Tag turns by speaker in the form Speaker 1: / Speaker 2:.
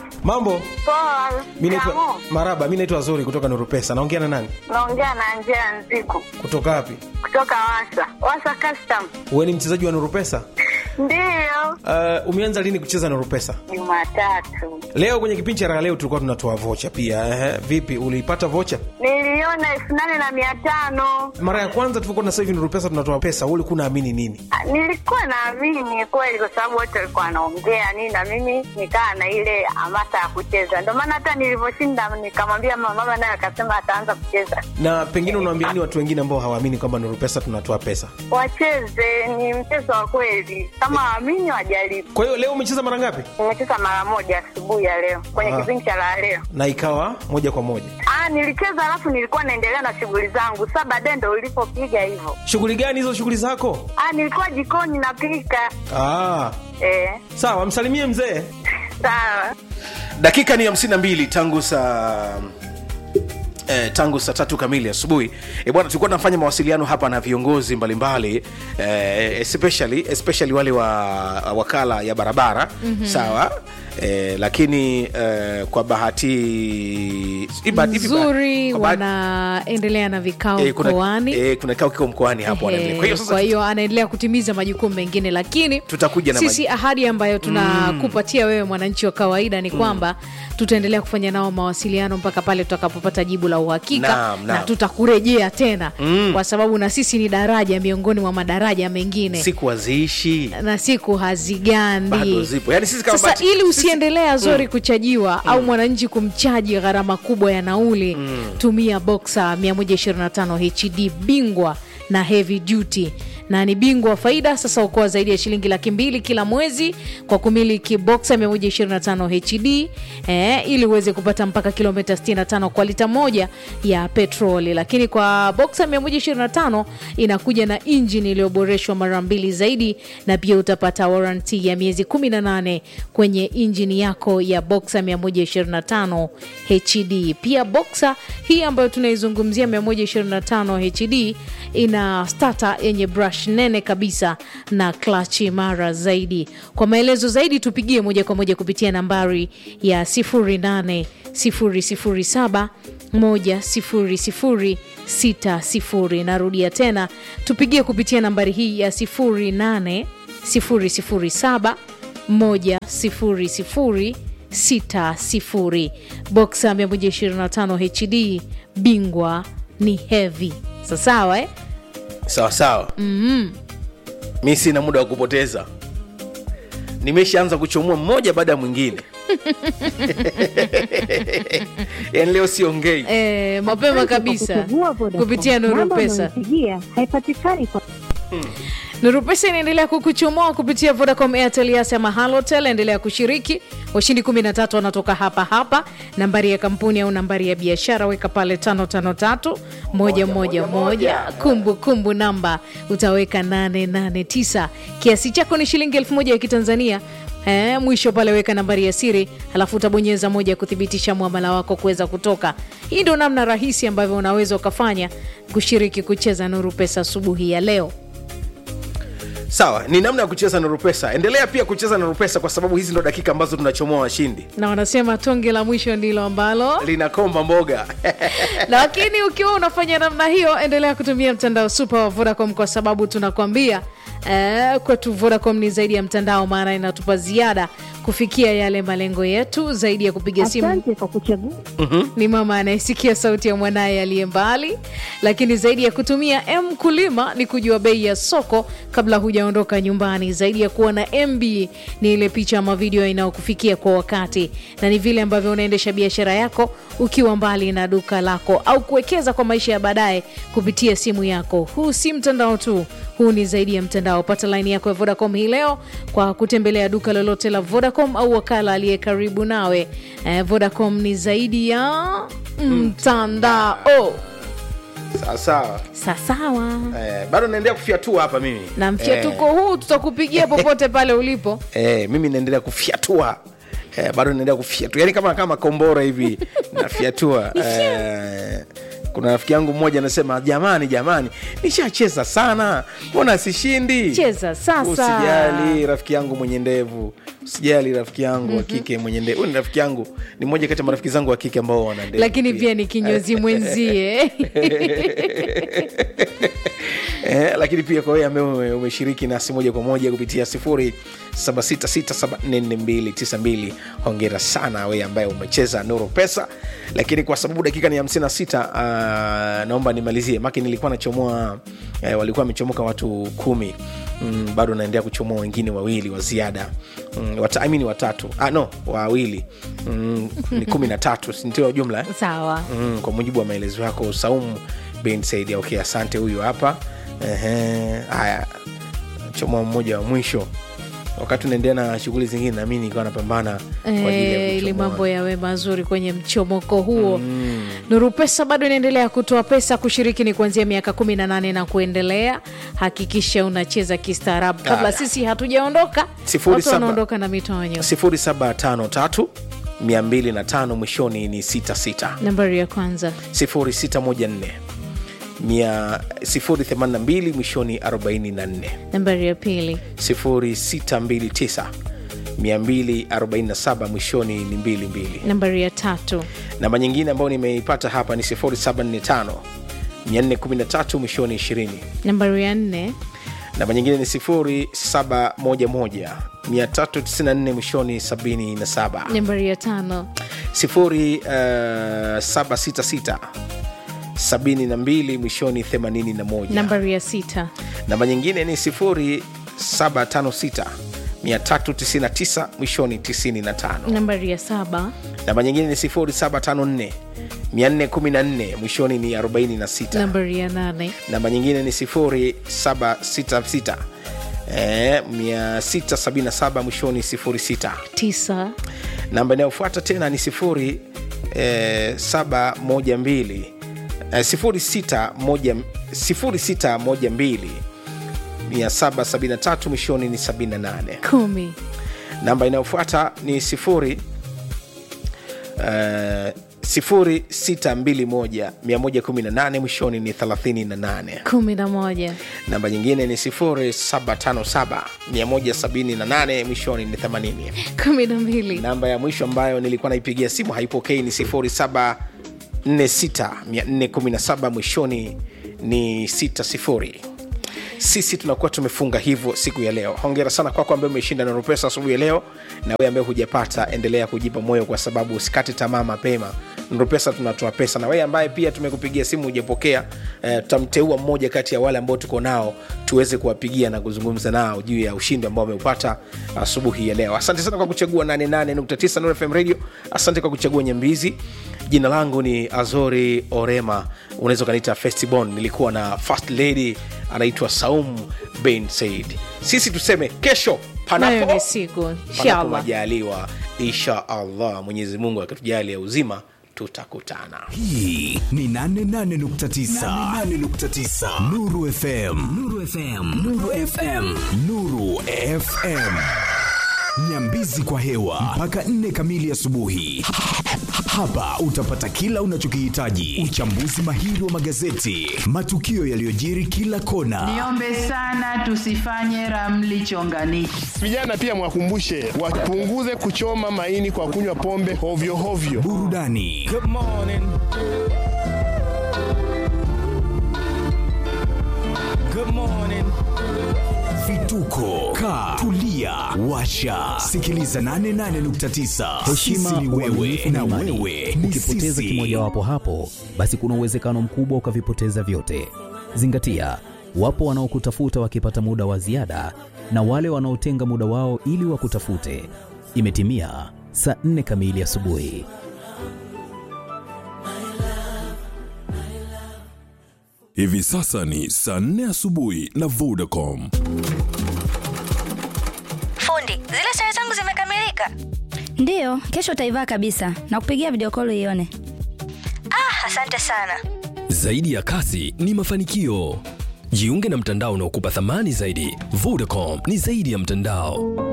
Speaker 1: Mambo?
Speaker 2: Poa.
Speaker 1: Mi naitwa
Speaker 2: Shikamoo.
Speaker 1: Maraba, mi naitwa Zuri kutoka Nuru Pesa. Naongea na nani?
Speaker 2: Naongea na Angela Nziku
Speaker 1: Kutoka wapi?
Speaker 2: kutoka Wasa. Wasa Custom.
Speaker 1: Wewe ni mchezaji wa Nuru Pesa?
Speaker 2: Ndiyo.
Speaker 1: Uh, umeanza lini kucheza Nuru Pesa?
Speaker 2: Jumatatu.
Speaker 1: Leo kwenye kipindi cha raha leo tulikuwa tunatoa vocha pia. Ehe, vipi uliipata vocha?
Speaker 2: Niliona elfu nane na mia tano.
Speaker 1: Mara ya kwanza tulikuwa na sasa hivi Nuru Pesa tunatoa pesa, wewe ulikuwa unaamini nini?
Speaker 2: Ah, Nilikuwa naamini kweli kwa sababu wote walikuwa wanaongea nini na mimi nikaa na ile hamasa ya kucheza. Ndio maana hata nilivyoshinda nikamwambia mama, mama naye akasema ataanza kucheza.
Speaker 1: Na pengine unawaambia nini watu wengine ambao hawaamini kwamba Nuru Pesa tunatoa pesa?
Speaker 2: Wacheze, ni mchezo wa kweli. Kama waamini wajaribu.
Speaker 1: Kwa hiyo leo umecheza mara ngapi?
Speaker 2: Nimecheza mara moja asubuhi ya leo kwenye
Speaker 1: Ah.
Speaker 2: kipindi cha la leo.
Speaker 1: Na ikawa moja kwa moja.
Speaker 2: Ah, nilicheza alafu nilikuwa naendelea na shughuli zangu. Sasa baadaye ndo ulipopiga hivyo.
Speaker 1: Shughuli gani hizo shughuli zako?
Speaker 2: Ah, nilikuwa jikoni napika.
Speaker 1: Ah,
Speaker 2: Eh,
Speaker 1: sawa, msalimie mzee.
Speaker 2: sawa.
Speaker 1: dakika ni hamsini na mbili tangu saa Eh, tangu saa tatu kamili asubuhi e bwana tulikuwa tunafanya mawasiliano hapa na viongozi mbalimbali eh, especially, especially wale wa wakala ya barabara mm-hmm. sawa eh, lakini eh, kwa bahati si bahati- hivi ba-
Speaker 3: nzuri
Speaker 1: kwa bahati-
Speaker 3: wanaendelea na vikao
Speaker 1: eh, kuna,
Speaker 3: mkoani
Speaker 1: eh, kuna kikao kiko mkoani hapo
Speaker 3: Ehe,
Speaker 1: wanaendelea. kwa hiyo sasa
Speaker 3: kwa hiyo anaendelea kutimiza majukumu mengine lakini
Speaker 1: Tutakuja na
Speaker 3: sisi ahadi ambayo tunakupatia wewe mwananchi wa kawaida ni kwamba tutaendelea kufanya nao mawasiliano mpaka pale tutakapopata jibu la uhakika
Speaker 1: Naam,
Speaker 3: na
Speaker 1: naam.
Speaker 3: tutakurejea tena kwa sababu na sisi ni daraja miongoni mwa madaraja mengine
Speaker 1: siku haziishi
Speaker 3: na siku hazigandi
Speaker 1: bado zipo yani sisi kama
Speaker 3: sasa
Speaker 1: bahati-
Speaker 3: ili usiendelee azori kuchajiwa au mwananchi kumchaji gharama kubwa ya nauli tumia boxa 125 hd bingwa na heavy duty na ni bingwa wa faida sasa ukoa zaidi ya shilingi laki mbili kila mwezi kwa kumiliki boxa 125 hd eh, ili uweze kupata mpaka kilomita 65 kwa lita moja ya petroli lakini kwa boxa 125 inakuja na injini iliyoboreshwa mara mbili zaidi na pia utapata waranti ya miezi 18 kwenye injini yako ya boxa 125 hd pia boxa hii ambayo tunaizungumzia 125 hd ina stata yenye brush nene kabisa na clutch imara zaidi kwa maelezo zaidi tupigie moja kwa moja kupitia nambari ya 08 007 10060 narudia tena tupigie kupitia nambari hii ya 08 007 10060 boxa 125 hd bingwa ni heavy sasawa eh?
Speaker 1: sawa sawa mm-hmm. mi sina muda wa kupoteza nimeshaanza kuchomoa mmoja baada ya mwingine yani leo siongei
Speaker 3: Eh, mapema kabisa
Speaker 4: Kuchagua Vodacom.
Speaker 3: kupitia Nuru
Speaker 4: Namba
Speaker 3: Pesa.
Speaker 4: unayopigia haipatikani kwa
Speaker 3: Nuru Pesa inaendelea kukuchomoa kupitia Vodacom, Airtel, Yas ama Halotel. Endelea kushiriki. Washindi 13 wanatoka hapa hapa. Nambari ya kampuni au nambari ya biashara weka pale 553 111. Kumbu kumbu namba utaweka 889. Kiasi chako ni shilingi 1000 ya Kitanzania. Eh, mwisho pale weka nambari ya siri halafu utabonyeza moja kuthibitisha mwamala wako kuweza kutoka. Hii ndio namna rahisi ambavyo unaweza ukafanya kushiriki kucheza Nuru Pesa asubuhi ya leo.
Speaker 1: sawa ni namna ya kucheza na rupesa endelea pia kucheza na rupesa kwa sababu hizi ndo dakika ambazo tunachomoa washindi
Speaker 3: na wanasema tonge la mwisho ndilo ambalo
Speaker 1: linakomba mboga
Speaker 3: lakini ukiwa unafanya namna hiyo endelea kutumia mtandao super wa vodacom kwa sababu tunakwambia eh, kwetu vodacom ni zaidi ya mtandao maana inatupa ziada kufikia yale malengo yetu zaidi ya kupiga simu
Speaker 4: asante kwa kuchagua
Speaker 3: ni mama anayesikia sauti ya mwanaye aliye mbali lakini zaidi ya kutumia m kulima ni kujua bei ya soko kabla hujaondoka nyumbani zaidi ya kuwa na mb ni ile picha ama video inayokufikia kwa wakati na ni vile ambavyo unaendesha biashara yako ukiwa mbali na duka lako au kuwekeza kwa maisha ya baadaye kupitia simu yako huu si mtandao tu huu ni zaidi ya mtandao pata laini yako ya vodacom hii leo kwa kutembelea duka lolote la vodacom au wakala aliye karibu nawe eh, vodacom ni zaidi ya mtandao
Speaker 1: sawa sawa
Speaker 3: sasawa
Speaker 1: eh, bado naendelea kufyatua hapa mimi
Speaker 3: na mfyatuko huu tutakupigia popote pale ulipo
Speaker 1: eh, mimi naendelea kufyatua eh, bado naendelea kufyatua yani kama kama kombora hivi nafyatua eh, kuna rafiki yangu mmoja anasema jamani jamani nishacheza sana mbona sishindi
Speaker 3: Cheza sasa.
Speaker 1: usijali rafiki yangu mwenye ndevu usijali rafiki yangu wa kike mwenye ndevu Huyu ni rafiki yangu ni mmoja kati ya marafiki zangu wa kike ambao wana ndevu
Speaker 3: lakini pia ni kinyozi mwenzie
Speaker 1: eh, lakini pia kwa wewe ambaye ume- umeshiriki nasi moja kwa moja kupitia 0766744292 hongera sana wewe ambaye umecheza nuru pesa lakini kwa sababu dakika ni 56 uh, naomba nimalizie maki nilikuwa nachomoa eh, walikuwa wamechomoka watu kumi mm, bado naendelea kuchomoa wengine wawili wa ziada mm, wata, I mean watatu ah, no wawili mm, ni kumi na tatu sindio jumla eh?
Speaker 3: sawa
Speaker 1: mm, kwa mujibu wa maelezo yako saumu bin said okay asante huyu hapa Ehe, haya chomoa mmoja wa mwisho wakati unaendelea na shughuli zingine nami nikawa napambana kwa ajili ya
Speaker 3: Eh, ili
Speaker 1: kuchomoa.
Speaker 3: mambo yawe mazuri kwenye mchomoko huo mm. nuru pesa bado inaendelea kutoa pesa kushiriki ni kuanzia miaka 18 na kuendelea hakikisha unacheza kistaarabu kabla
Speaker 1: Haya.
Speaker 3: sisi hatujaondoka
Speaker 1: Sifuri
Speaker 3: watu
Speaker 1: saba.
Speaker 3: wanaondoka na mitonyo
Speaker 1: 0753 205 mwishoni ni 66
Speaker 3: nambari ya kwanza
Speaker 1: 0614 Mia- 082 mwishoni 44
Speaker 3: nambari ya pili
Speaker 1: 0629 247 mwishoni ni 22
Speaker 3: nambari ya tatu
Speaker 1: namba nyingine ambayo nimeipata hapa ni 0745 413 mwishoni 20
Speaker 3: nambari ya nne
Speaker 1: namba nyingine ni 0711 394 mwishoni 77
Speaker 3: nambari ya tano
Speaker 1: 0766 72 mwishoni 81
Speaker 3: nambari ya sita
Speaker 1: namba nyingine ni 0756 399 mwishoni 95
Speaker 3: nambari ya saba
Speaker 1: namba nyingine ni 0754 414 mwishoni ni 46
Speaker 3: nambari ya nane
Speaker 1: namba nyingine ni 0766 eh, 677 mwishoni 06
Speaker 3: tisa
Speaker 1: namba inayofuata tena ni 0712 eh, 712 eh, 0612 773 mwishoni ni 78
Speaker 3: kumi
Speaker 1: namba inayofuata ni sifuri uh, 0621 118 mwishoni ni 38
Speaker 3: kumi na moja
Speaker 1: namba nyingine ni 0757 178 mwishoni ni 80
Speaker 3: kumi na mbili
Speaker 1: namba ya mwisho ambayo nilikuwa naipigia simu haipokei ni 0746 417 mwishoni ni 60 sisi tunakuwa tumefunga hivyo siku ya leo hongera sana kwako ambaye umeshinda neno pesa asubuhi ya leo na wewe ambaye hujapata endelea kujipa moyo kwa sababu usikate tamaa mapema neno pesa tunatoa pesa na wewe ambaye pia tumekupigia simu hujapokea eh, tutamteua mmoja kati ya wale ambao tuko nao tuweze kuwapigia na kuzungumza nao juu ya ushindi ambao wameupata asubuhi ya leo asante sana kwa kuchagua 88.9 Nuru FM radio asante kwa kuchagua nyambizi jina langu ni azori orema unaweza ukaniita festibon nilikuwa na first lady anaitwa saum ben said sisi tuseme kesho
Speaker 3: nayo
Speaker 1: panapo
Speaker 3: ni siku
Speaker 1: panapo
Speaker 3: inshallah
Speaker 1: majaliwa insha allah mwenyezi mungu akitujalia uzima tutakutana
Speaker 5: hii ni 88.9 nuru fm nuru fm nuru fm nuru fm nyambizi kwa hewa mpaka 4 kamili asubuhi hapa utapata kila unachokihitaji uchambuzi mahiri wa magazeti matukio yaliyojiri kila kona
Speaker 6: Niombe sana tusifanye ramli chonganishi.
Speaker 7: Vijana pia mwakumbushe wapunguze kuchoma maini kwa kunywa pombe hovyo hovyo.
Speaker 5: burudani vituko ka tulia washa sikiliza 88.9
Speaker 8: heshima
Speaker 5: Sisi ni wewe
Speaker 8: uaminifu
Speaker 5: na
Speaker 8: na imani
Speaker 5: wewe ni
Speaker 8: ukipoteza
Speaker 5: sisi.
Speaker 8: kimojawapo hapo basi kuna uwezekano mkubwa ukavipoteza vyote zingatia wapo wanaokutafuta wakipata muda wa ziada na wale wanaotenga muda wao ili wakutafute imetimia saa 4 kamili asubuhi
Speaker 9: Hivi sasa ni saa 4 asubuhi na Vodacom.
Speaker 10: Fundi, zile sare zangu zimekamilika.
Speaker 11: Ndiyo, kesho utaivaa kabisa na kupigia video call ione.
Speaker 10: Ah, asante sana.
Speaker 12: Zaidi ya kasi ni mafanikio. Jiunge na mtandao unaokupa thamani zaidi. Vodacom ni zaidi ya mtandao.